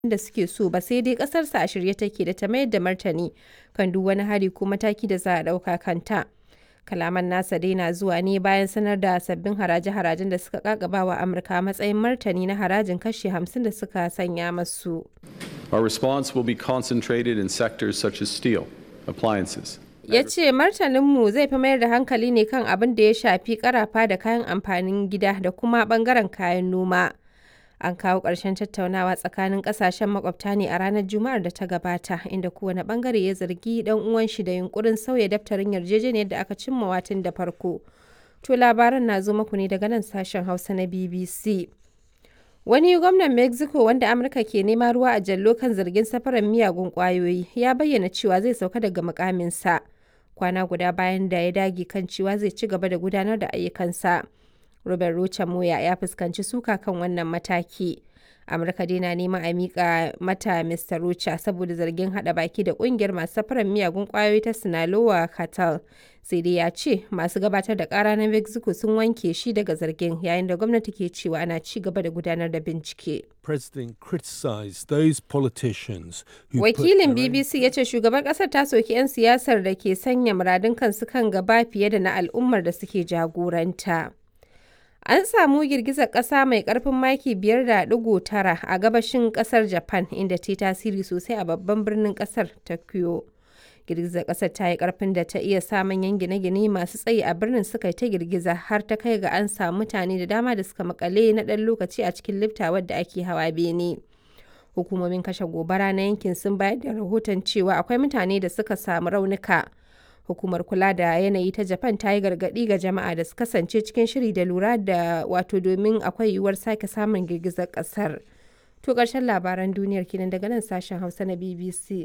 da suke so ba sai dai ƙasarsa a shirye take da ta mayar da martani kan duk wani hari ko mataki da za a ɗauka kanta. Kalaman nasa dai na zuwa ne bayan sanar da sabbin haraje-harajen da suka kakaba wa Amurka a matsayin martani na harajin kashi 50 da suka sanya masu. Our response will be concentrated in sectors such as steel, appliances, Ya ce martaninmu zai fi mayar da hankali ne kan abin da ya shafi karafa da kayan amfanin gida da kuma bangaren kayan noma. An kawo ƙarshen tattaunawa tsakanin ƙasashen makwabta ne a ranar Juma'ar da ta gabata, inda kowane bangare ya zargi ɗan uwan shi da yunkurin sauya daftarin yarjejeniyar da aka cimma watan da farko. To labaran na zo muku ne daga nan sashen Hausa na BBC. Wani gwamnan Mexico wanda Amurka ke nema ruwa a jallo kan zargin safarar miyagun kwayoyi ya bayyana cewa zai sauka daga mukaminsa kwana guda bayan da ya dage kan cewa zai ci gaba da gudanar da ayyukansa. Robert Rocha Moya ya fuskanci suka kan wannan mataki. Amurka dai na neman a miƙa mata Mr. Rocha saboda zargin haɗa baki da ƙungiyar masu safarar miyagun ƙwayoyi ta Sinaloa Cartel. Sai dai ya ce masu gabatar da ƙara na Mexico sun wanke shi daga zargin yayin da gwamnati ke cewa ana ci gaba da gudanar da bincike. President criticized those politicians who put Wakilin their own BBC ya ce shugaban ƙasar ta soki 'yan siyasar da ke sanya muradun kansu kan gaba fiye da na al'ummar da suke jagoranta. An samu girgizar ƙasa mai ƙarfin maki 5.9 a gabashin ƙasar Japan inda ta yi tasiri sosai a babban birnin ƙasar Tokyo. Girgizar ƙasar ta yi ƙarfin da ta iya sa manyan gine-gine masu tsayi a birnin suka yi ta girgiza har ta kai ga an samu mutane da dama da suka makale na ɗan lokaci a cikin lifta wadda ake hawa bene. Hukumomin kashe gobara na yankin sun bayar da rahoton cewa akwai mutane da suka samu raunuka. hukumar kula da yanayi ta japan ta yi gargaɗi ga jama'a da su kasance cikin shiri da lura da wato domin akwai yiwuwar sake samun girgizar ƙasar to ƙarshen labaran duniyar kenan daga nan sashen hausa na bbc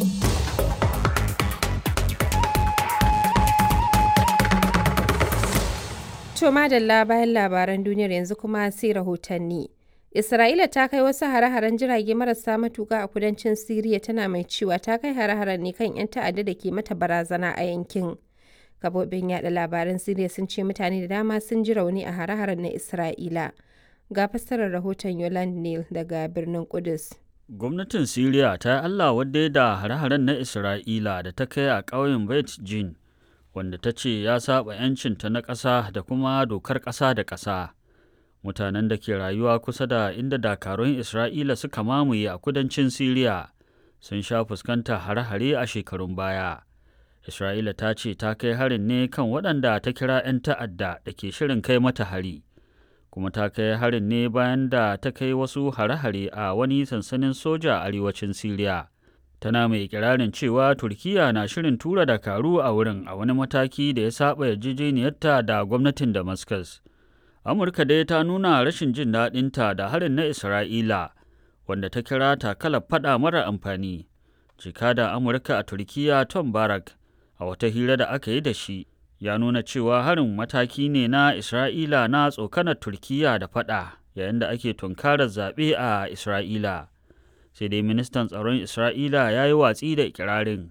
to madalla bayan labaran duniyar yanzu kuma sai rahotanni Isra'ila ta kai wasu hare-haren jirage marasa matuka a kudancin Siriya tana mai cewa ta kai hare-haren ne kan 'yan ta'adda da ke mata barazana a yankin. Gabobin yada labaran Siriya sun ce mutane da dama sun ji rauni a hare-haren na Isra'ila. Ga fassarar rahoton Yoland Neal daga birnin Kudus. Gwamnatin Siriya ta yi Allah wadda da hare-haren na Isra'ila da ta kai a ƙauyen Beit Jin, wanda ta ce ya saba 'yancinta na ƙasa da kuma dokar ƙasa da ƙasa. mutanen da ke rayuwa kusa da inda dakarun Isra'ila suka mamaye a kudancin Siriya sun sha fuskanta hare-hare a shekarun baya. Isra'ila ta ce ta kai harin ne kan waɗanda ta kira 'yan ta'adda da ke shirin kai mata hari, kuma ta kai harin ne bayan da ta kai wasu hare-hare a wani sansanin soja a arewacin Siriya. Tana mai kirarin cewa Turkiyya na shirin tura dakaru a wurin a wani mataki da ya saba yarjejeniyarta da gwamnatin Damascus. Amurka dai ta nuna rashin jin daɗinta da harin na Isra'ila, wanda ta kira takalar faɗa mara amfani. Jikadan Amurka a Turkiyya Tom Barak, a wata hira da aka yi da shi, ya nuna cewa harin mataki ne na Isra'ila na tsokanar Turkiyya da faɗa yayin da ake tunkarar zaɓe a Isra'ila. Sai dai ministan tsaron Isra'ila ya yi watsi da ikirarin.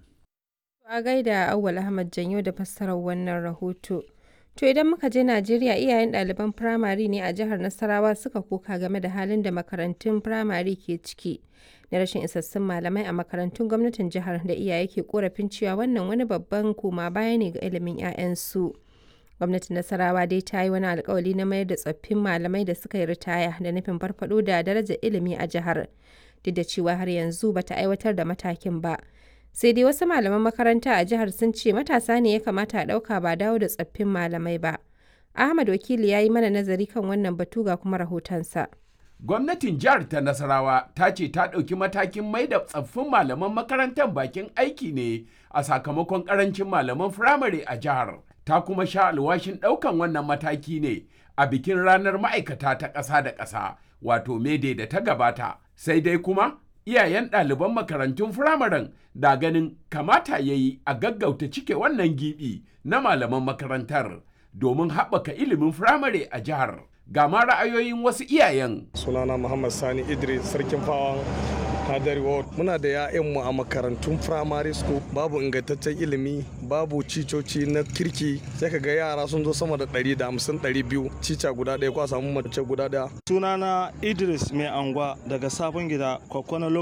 A gaida Auwal Ahmad Janyo da fassarar wannan rahoto. To idan muka je Najeriya iyayen ɗaliban firamare ne a jihar Nasarawa suka koka game da halin da makarantun firamare ke ciki na rashin isassun malamai a makarantun gwamnatin jihar da iyaye ke korafin cewa wannan wani babban koma baya ne ga ilimin 'ya'yansu. Gwamnatin Nasarawa dai ta yi wani alkawali na mayar da tsoffin malamai da suka yi ritaya da nufin farfado da darajar ilimi a jihar. Duk da cewa har yanzu bata aiwatar da matakin ba. sai dai wasu malaman makaranta a jihar sun ce matasa ne ya kamata a ɗauka ba dawo da tsaffin malamai ba. Ahmad Wakili ya yi mana nazari kan wannan batu ga kuma rahotonsa. Gwamnatin jihar ta Nasarawa ta ce ta ɗauki matakin mai da tsaffin malaman makarantar bakin aiki ne a sakamakon ƙarancin malaman firamare a jihar. Ta kuma sha alwashin ɗaukan wannan mataki ne a bikin ranar ma'aikata ta ƙasa da ƙasa wato mede da ta gabata. Sai dai kuma iyayen ɗaliban makarantun firamaren da ganin kamata ya yi a gaggauta cike wannan gibi na malaman makarantar domin haɓaka ilimin firamare a jihar. Ga ma ra'ayoyin wasu iyayen. sunana muhammad sani idris sarkin fawa Hadari Ward. Muna da 'ya'yanmu a makarantun primary school babu ingantaccen ilimi babu cicoci na kirki sai ka ga yara sun zo sama da 150 200 cica guda ɗaya ko a samu mace guda ɗaya. Sunana Idris Mai Angwa daga Sabon Gida, Kwakwana